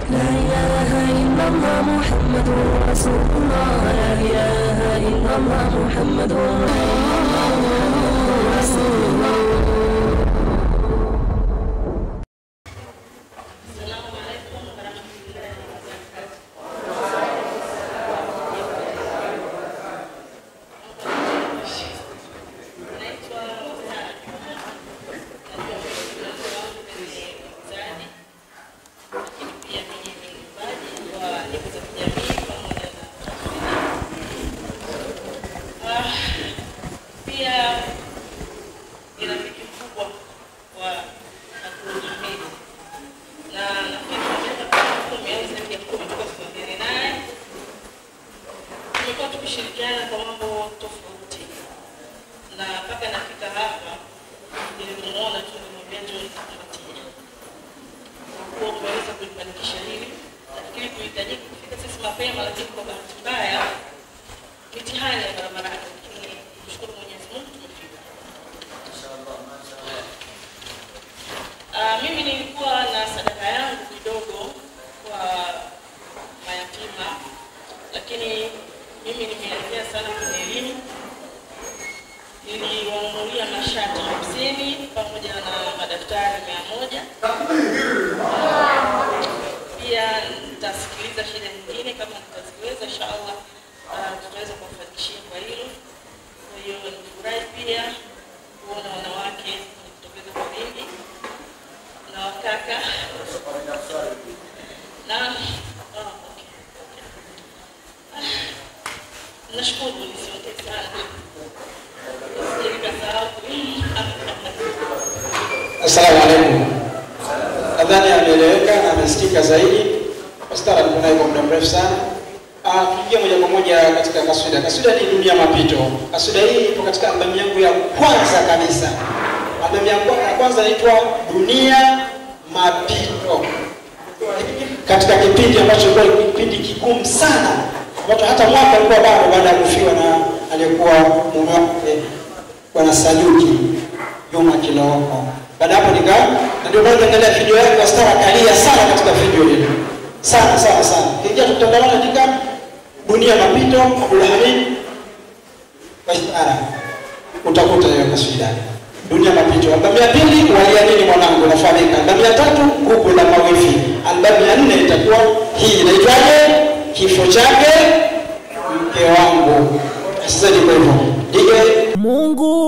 لا إله إلا الله محمد رسول الله لا إله إلا الله محمد رسول الله pia ni rafiki mkubwa wa Abdulhamid na nafikiri kwa miaka kama kumi au zaidi ya kumi tulikuwa tukiongea naye, tumekuwa tukishirikiana kwa mambo tofauti, na mpaka nafika hapa nilimuona tu nimwambia njoo nikupatie kuwa umeweza kulifanikisha hili. Nafikiri tulihitajika kufika sisi mapema, lakini kwa bahati mbaya mitihani ya barabarani, lakini mshukuru Mwenyezi Mungu tumefika. Ah, mimi nilikuwa na sadaka yangu kidogo kwa mayatima, lakini mimi nimeelekea sana kwenye elimu. Niliwanunulia mashati hamsini pamoja na madaftari mia moja. Pia nitasikiliza shida nyingine kama nitaziweza, inshallah ah, tutaweza kuwafanikishia kwa hilo. Kwa hiyo nifurahi pia kuona wanawake wanajitokeza kwa wingi na wakaka na ah, okay. Ah, nashukuru nisiongee sana Nisije nikasahau. Assalamu alaikum. Nadhani ameeleweka na amesikika zaidi. Ustara alikuwa naye kwa muda mrefu sana. Ah, tuingie moja kwa moja katika kaswida. Kaswida ni dunia mapito. Kaswida hii ipo katika albamu yangu ya kwanza kabisa. Albamu yangu ya kwanza inaitwa Dunia Mapito. Katika kipindi ambacho kilikuwa ni kipindi kigumu sana ambacho hata mwaka alikuwa bado baada ya kufiwa na aliyekuwa mume wake Bwana Sajuki Juma Kilooko. Baada ya hapo nika na ndio maana niangalia video yake Astara kalia sana katika video ile. Sana sana sana. Kiingia mtandaoni katika Dunia Mapito Abdul Hamid wa Istara. Utakuta hiyo kaswida. Dunia Mapito. Albamu ya pili waliamini mwanangu nafahamika. Albamu ya tatu Gugu la Mawifi. Albamu ya nne itakuwa hii inaitwaje? Kifo chake mke wangu. Sasa ndivyo hivyo. Dige Mungu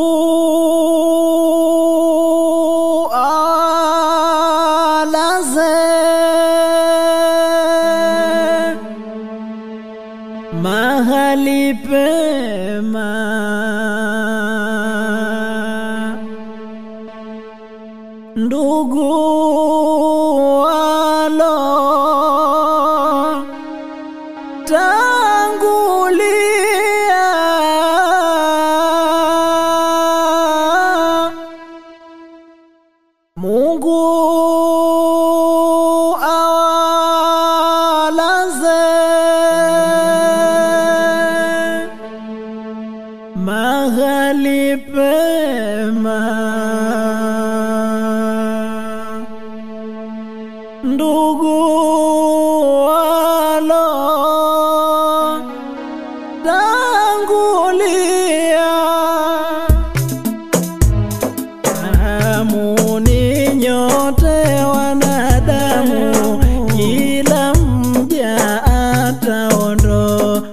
alaze mahali pema ndugu walo tangulia Mungu awalaze mahali pema ndugu walo tangulia Amuni nyote wanadamu, kila mja ataondoka.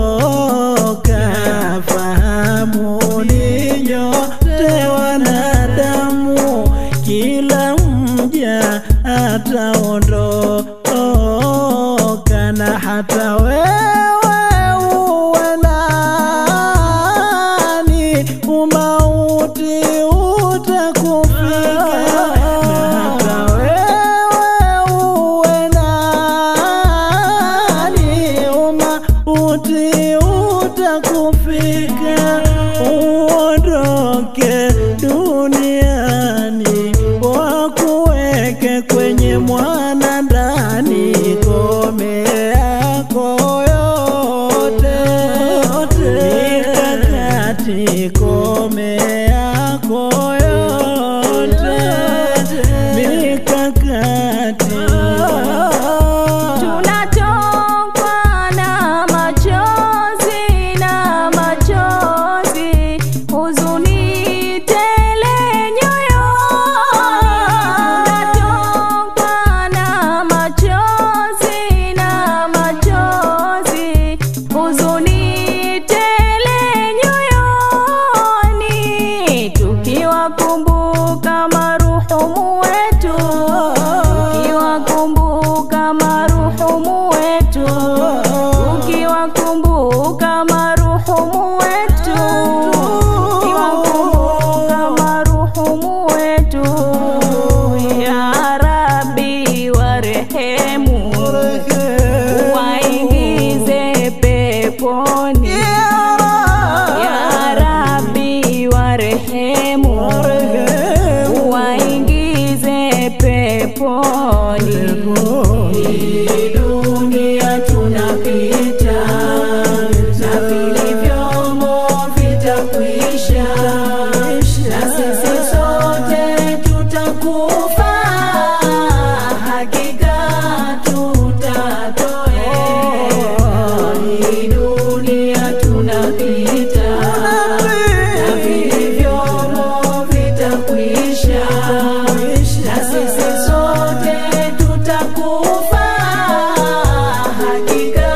Fahamuni nyote wanadamu, kila mja ataondoka, na hata wewe uwe nani, umauti utakufika, na hata wewe uwe nani, umauti utakufika, uondoke duniani, wakuweke kwenye mwana ndani, kome yako yote mikakati, kome yako yote mikakati maruhumu wetu, tukiwakumbuka maruhumu wetu, tukiwakumbuka maruhumu wetu, ya Rabbi warehemu, waingize peponi, ya Rabbi warehemu, waingize peponi. Hii dunia tunapita na vilivyomo vitakwisha, na sisi sote tutakufa, hakika tutatoweka. Hii dunia tunapita na vilivyomo vitakwisha, na sisi sote tutakufa, hakika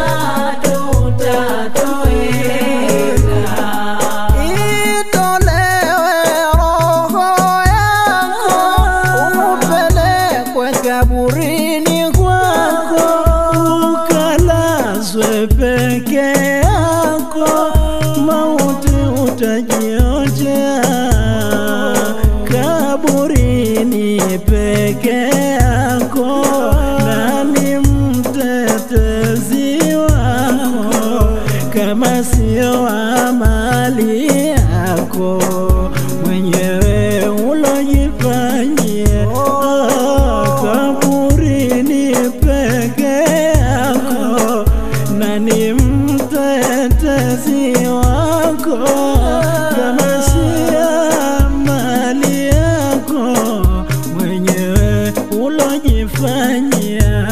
tutatoweka. Itolewe roho yako upelekwe kaburini kwako ukalazwe peke yako, mauti utajionjea kaburini peke yako. Nani mtetezi wako kama sio amali yako mwenyewe ulojifanyia kaburini peke yako? Nani mtetezi wako kama sio amali yako mwenyewe ulojifanyia?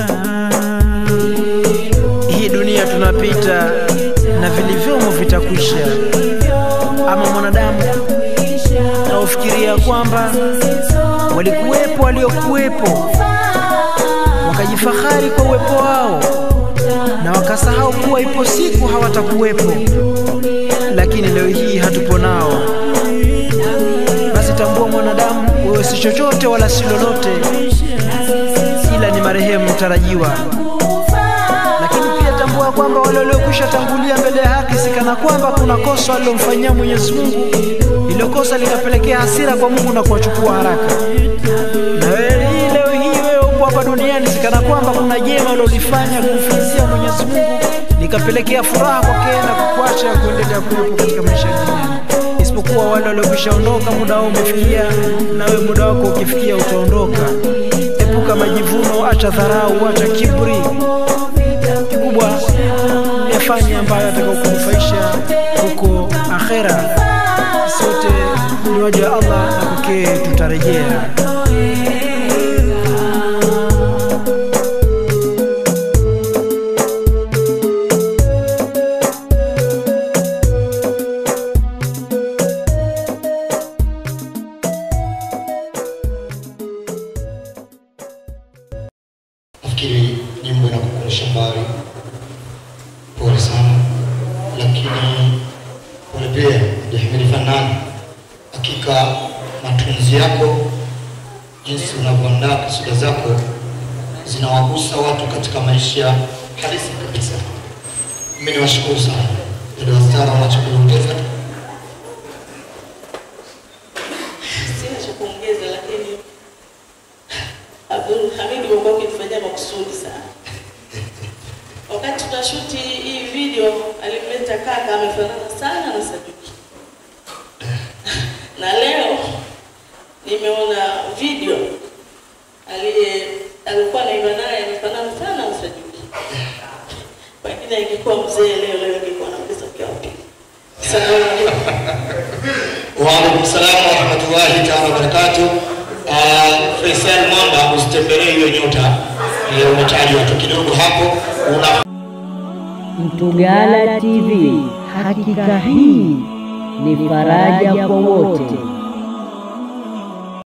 Hii dunia tunapita na vilivyomo vitakwisha. Ama mwanadamu na ufikiria kwamba walikuwepo waliokuwepo wakajifahari kwa uwepo wao na wakasahau kuwa ipo siku hawatakuwepo, lakini leo hii hatupo nao. Basi tambua mwanadamu, wewe si chochote wala si lolote, ila ni marehemu mtarajiwa lakini pia tambua kwamba wale waliokwisha tangulia mbele ya haki sikana kwamba kuna kosa walilomfanyia Mwenyezi Mungu, ilo kosa likapelekea hasira kwa Mungu na kuwachukua haraka. Na wewe hii leo hii wewe upo hapa duniani, sikana kwamba kuna jema ulilofanya kumfanyia Mwenyezi Mungu likapelekea furaha kwake na kukuacha kuendelea kuwepo katika maisha ya duniani, isipokuwa wale waliokwisha ondoka, muda wao umefikia, na wewe muda wako ukifikia utaondoka. Epuka majivuno, acha dharau, acha kiburi kikubwa yafanye ambayo atakaokunufaisha huko akhera. Sote ni waja wa Allah na kwake tutarejea. nafikiri nyimbo inakukumbusha mbali. Pole sana, lakini pole pia Jahmili Fanani, hakika matunzi yako, jinsi unavyoandaa kasida zako zinawagusa watu katika maisha halisi kabisa. Mimi niwashukuru sana dada Wastara, unacho kuongeza? Sina cha kuongeza, lakini Abdul Hamid umekuwa ukitufanyia makusudi sana. Wakati tunashuti hii video, alimleta kaka amefanana sana na Sajuki, na leo nimeona video aliye alikuwa naimba naye amefanana sana na Sajuki. Pengine ingekuwa mzee leo leo ingekuwa nauliza mke wa pili. Salamu alaikum. Waalaikum salam warahmatullahi taala wabarakatuh. Uh, Faisal Mwamba, usitembelee hiyo nyota ile umetajwa tu kidogo hapo, una Mtugala TV, hakika hii ni faraja kwa wote.